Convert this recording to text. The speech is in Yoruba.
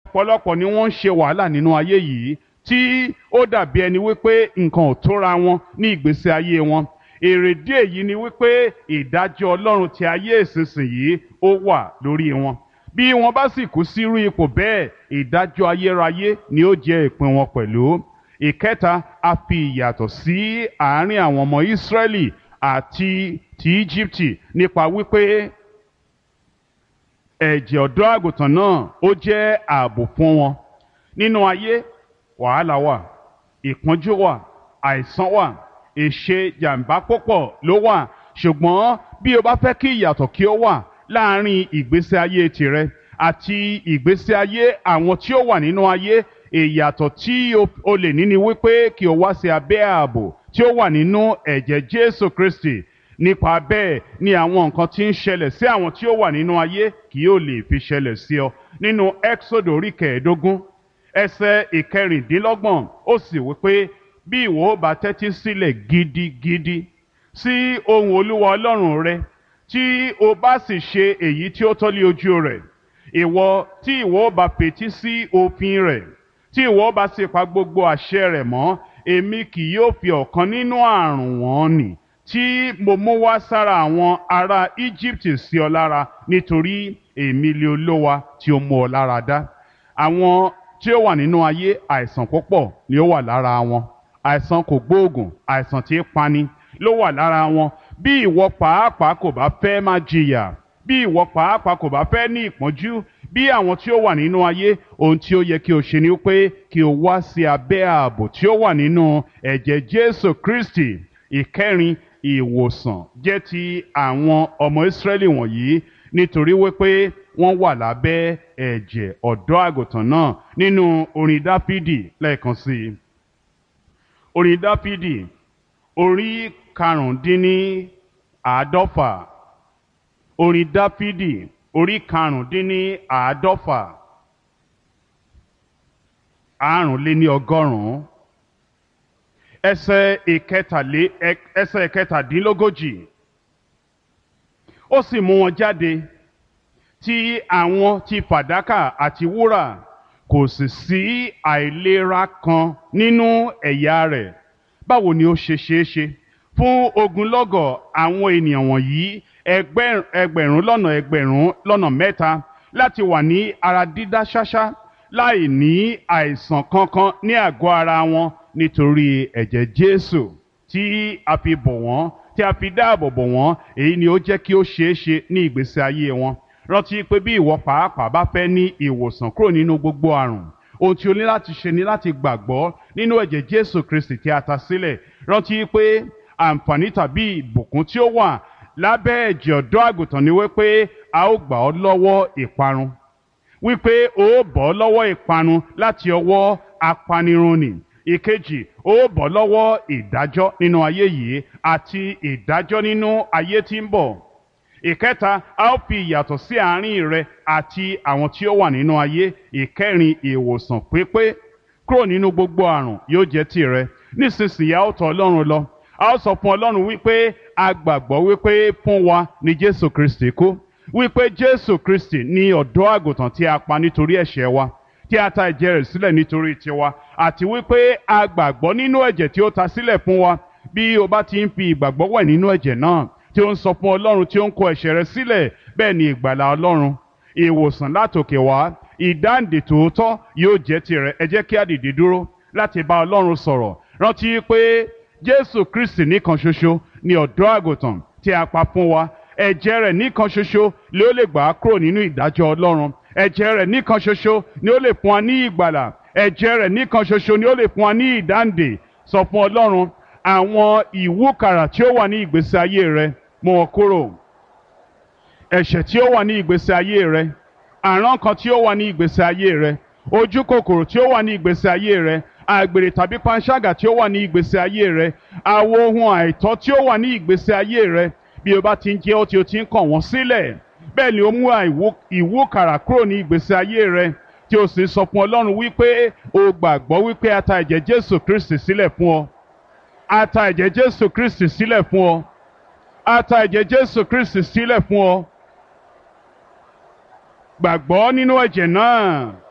ọ̀pọ̀lọpọ̀ ni wọ́n ń ṣe wàhálà nínú ayé yìí tí ó dàbí ẹni wípé nǹkan ò tóra wọn ní ìgbésí ayé wọn èrèdí èyí ni wípé ìdájọ́ ọlọ́run ti ayé ìsinsìnyí ó wà lórí wọn bí wọ́n bá sì kú sírú ipò bẹ́ẹ̀ ìdájọ́ ayérayé ni ó jẹ́ ìpín wọn pẹ̀lú ìkẹta a fi ìyàtọ̀ sí àárín àwọn ọmọ Ísírẹ́lì àti ti Íjíbítì nípa wípé ẹ̀jẹ̀ ọ̀dọ́ àgùntàn náà ó jẹ́ ààbò fún wọn nínú ayé wàhálà wà ìpọ́njú wà àìsàn wà èṣe jàǹbá púpọ̀ ló wà ṣùgbọ́n bí o bá fẹ́ kí ìyàtọ̀ kí ó wà láàárín ìgbésí ayé tìrẹ àti ìgbésí ayé àwọn tí ó wà nínú ayé ìyàtọ̀ tí o lè ní ni wípé kí o wá sí abẹ́ ààbò tí ó wà nínú ẹ̀jẹ̀ Jésù Kristi nípa bẹ́ẹ̀ ni àwọn nǹkan tí ń ṣẹlẹ̀ sí àwọn tí ó wà nínú ayé kì yóò lè fi ṣẹlẹ̀ sí ọ nínú Exodus orí kẹẹ̀ẹ́dógún ẹsẹ̀ ìkẹrìndínlọ́gbọ̀n ó sì wípé bí ìwọ ó bá tẹ́tí sílẹ̀ gidigidi sí ohùn Olúwa Ọlọ́run rẹ tí o bá sì ṣe èyí tí ó tọ́ lé ojú rẹ̀ ìwọ tí ìwọ ó bá fetí sí òfin rẹ̀ tí ìwọ ó bá sì pa gbogbo àṣẹ rẹ̀ mọ́ èmi kì yóò fi ọ̀kan nínú àrùn wọn nì tí mo mú wá sára àwọn ará Egypt sí ọ lára nítorí èmi lé olówa tí ó mú ọ lára dá àwọn tí ó wà nínú ayé àìsàn púpọ̀ ni ó wà lára wọn àìsàn kò gbóògùn àìsàn tí ń pani ló wà lára wọn bí ìwọ pàápàá kò bá fẹ́ máa jìyà bí ìwọ pàápàá kò bá fẹ́ ní ìpọ́njú bí àwọn tí ó wà nínú ayé ohun tí ó yẹ kí o ṣe ni pé kí o wá sí abẹ́ ààbò tí ó wà nínú ẹ̀jẹ̀ Jésù Kristi ìkẹrin ìwòsàn jẹ́ ti àwọn ọmọ Ísírẹ́lì wọ̀nyí nítorí wípé wọ́n wà lábẹ́ ẹ̀jẹ̀ ọ̀dọ́ àgùntàn náà nínú orin Dáfídì lẹ́ẹ̀kan sí i orin Dáfídì orí karùndínní àádọ́fà orin Dáfídì orí karùndínní àádọ́fà àrùnléní ọgọ́rùn-ún ẹsẹ̀ ìkẹtàlé ẹsẹ̀ ìkẹtàdínlógójì ó sì mú wọn jáde tí àwọn ti fàdákà àti wúrà kò sì sí àìlera kan nínú ẹ̀yà rẹ̀ báwo ni ó ṣe ṣeé ṣe fún ogunlọ́gọ̀ àwọn ènìyàn wọ̀nyí ẹgbẹ̀rún lọ́nà ẹgbẹ̀rún lọ́nà mẹ́ta láti wà ní ara dídá ṣáṣá láì ní àìsàn kankan ní àgọ́ ara wọn nítorí ẹ̀jẹ̀ Jésù tí a fi bò wọ́n tí a fi dáàbò bò wọ́n èyí ni ó jẹ́ kí ó ṣeé ṣe ní ìgbésí ayé wọn rántí pé bí ìwọ pàápàá bá fẹ́ ní ìwòsàn kúrò nínú gbogbo àrùn ohun tí o ní láti ṣe ni láti gbàgbọ́ nínú ẹ̀jẹ̀ Jésù Kristi tí a ta sílẹ̀ rántí pé àǹfààní tàbí ìbùkún tí ó wà lábẹ́ ẹ̀jẹ̀ ọ̀dọ́ àgùntàn ni wípé a ó gbà ọ́ lọ́wọ́ ìparun wípé o ó bọ́ lọ́wọ́ ìparun láti ọwọ́ apanirun nì ìkejì ó bọ́ lọ́wọ́ ìdájọ́ nínú ayé yìí àti ìdájọ́ nínú ayé tí ń bọ̀ ìkẹta a ó fi ìyàtọ̀ sí àárín rẹ àti àwọn tí ó wà nínú ayé ìkẹrin ìwòsàn pípé kúrò nínú gbogbo àrùn yóò jẹ́ tìrẹ nísinsìnyí a ó tọ̀ Ọlọ́run lọ a ó sọ fún Ọlọ́run wípé a gbàgbọ́ wípé fún wa ni Jésù Kristi kú wípé Jésù Kristi ni ọ̀dọ́ àgùntàn tí a pa nítorí ẹ̀ṣẹ̀ wa tí a ta ẹ̀jẹ̀ rẹ̀ sílẹ̀ nítorí tiwa àti wípé a gbàgbọ́ nínú ẹ̀jẹ̀ tí ó ta sílẹ̀ fún wa bí o bá ti ń fi ìgbàgbọ́ wẹ̀ nínú ẹ̀jẹ̀ náà tí ó ń sọ fún Ọlọ́run tí ó ń kó ẹ̀ṣẹ̀ rẹ̀ sílẹ̀ bẹ́ẹ̀ ni ìgbàlà Ọlọ́run ìwòsàn látòkè wá ìdáǹdè tòótọ́ yóò jẹ́ tirẹ̀ ẹ jẹ́ kí a dìde dúró láti bá Ọlọ́run sọ̀rọ̀ rántí pé Jésù Kristi nìkan ṣoṣo ni ọ̀dọ́ àgùntàn tí a pa fún wa ẹ̀jẹ̀ rẹ̀ nìkan ṣoṣo ni ó lè gbà á kúrò nínú ìdájọ́ Ọlọ́run ẹ̀jẹ̀ rẹ̀ nìkan ṣoṣo ni ó lè fún wa ní ìgbàlà ẹ̀jẹ̀ rẹ̀ nìkan ṣoṣo ni ó lè fún wa ní ìdáǹdè sọ fún Ọlọ́run àwọn ìwúkàrà tí ó wà ní ìgbésí ayé rẹ mú wọn kúrò ẹ̀ṣẹ̀ tí ó wà ní ìgbésí ayé rẹ àrán kan tí ó wà ní ìgbésí ayé rẹ ojú kòkòrò tí ó wà ní ìgbésí ayé rẹ àgbèrè tàbí panṣágà tí ó wà ní ìgbésí ayé rẹ àwọn ohun àìtọ́ tí ó wà ní ìgbésí ayé rẹ bí o bá ti ń jẹ́ ó tí o ti ń kàn wọ́n sílẹ̀ bẹ́ẹ̀ ni ó mú ìwúkàrà kúrò ní ìgbésí ayé rẹ tí o sì sọ fún Ọlọ́run wípé o gbàgbọ́ wípé a ta ẹ̀jẹ̀ Jésù Kristi sílẹ̀ fún ọ a ta ẹ̀jẹ̀ Jésù Kristi sílẹ̀ fún ọ a ta ẹ̀jẹ̀ Jésù Kristi sílẹ̀ fún ọ gbàgbọ́ nínú ẹ̀jẹ̀ náà